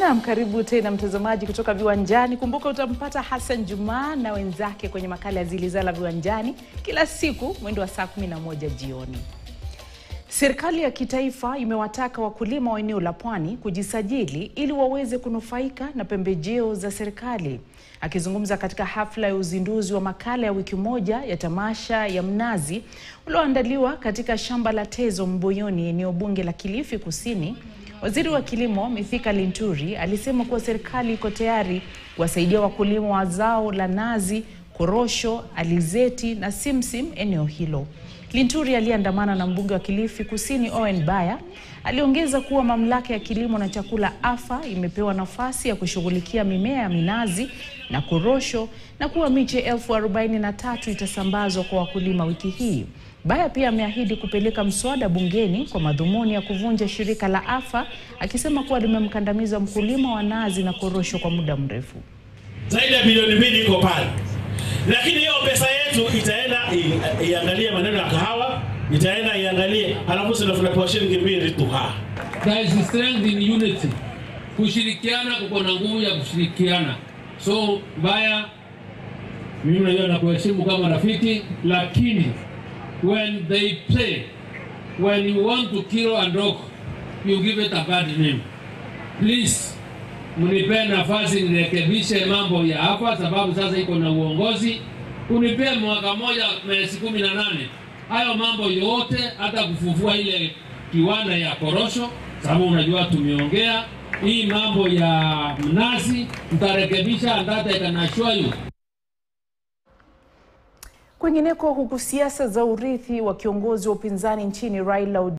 Naam, karibu tena mtazamaji kutoka Viwanjani. Kumbuka utampata Hassan Juma na wenzake kwenye makala ya Zilizala Viwanjani kila siku mwendo wa saa 11 jioni. Serikali ya kitaifa imewataka wakulima wa eneo la Pwani kujisajili ili waweze kunufaika na pembejeo za serikali. Akizungumza katika hafla ya uzinduzi wa makala ya wiki moja ya tamasha ya mnazi ulioandaliwa katika shamba la Tezo Mboyoni, eneo bunge la Kilifi Kusini, Waziri wa Kilimo Mithika Linturi alisema kuwa serikali iko tayari kuwasaidia wakulima wa zao la nazi, korosho, alizeti na simsim eneo hilo. Linturi aliyeandamana na mbunge wa Kilifi Kusini Owen Baya aliongeza kuwa mamlaka ya kilimo na chakula AFA imepewa nafasi ya kushughulikia mimea ya minazi na korosho na kuwa miche elfu arobaini na tatu itasambazwa kwa wakulima wiki hii. Baya pia ameahidi kupeleka mswada bungeni kwa madhumuni ya kuvunja shirika la AFA akisema kuwa limemkandamiza mkulima wa nazi na korosho kwa muda mrefu. Zaidi ya bilioni mbili iko pale, lakini hiyo pesa yetu itaenda i- iangalie maneno ya kahawa, itaenda iangalie, halafu sisi tunapewa shilingi mbili tu. Ha, There is strength in unity. Kushirikiana kuko na nguvu ya kushirikiana. So Baya, mimi najua nakuheshimu kama rafiki, lakini when they play, when you want to kill and rock, you give it a bad name. Please, mnipe nafasi nirekebishe mambo ya hapa, sababu sasa iko na uongozi. Unipe mwaka moja miezi kumi na nane hayo mambo yote, hata kufufua ile kiwanda ya korosho, sababu unajua tumeongea hii mambo ya mnazi, mtarekebisha and that I can assure you. Kwingineko, huku siasa za urithi wa kiongozi wa upinzani nchini Raila Odinga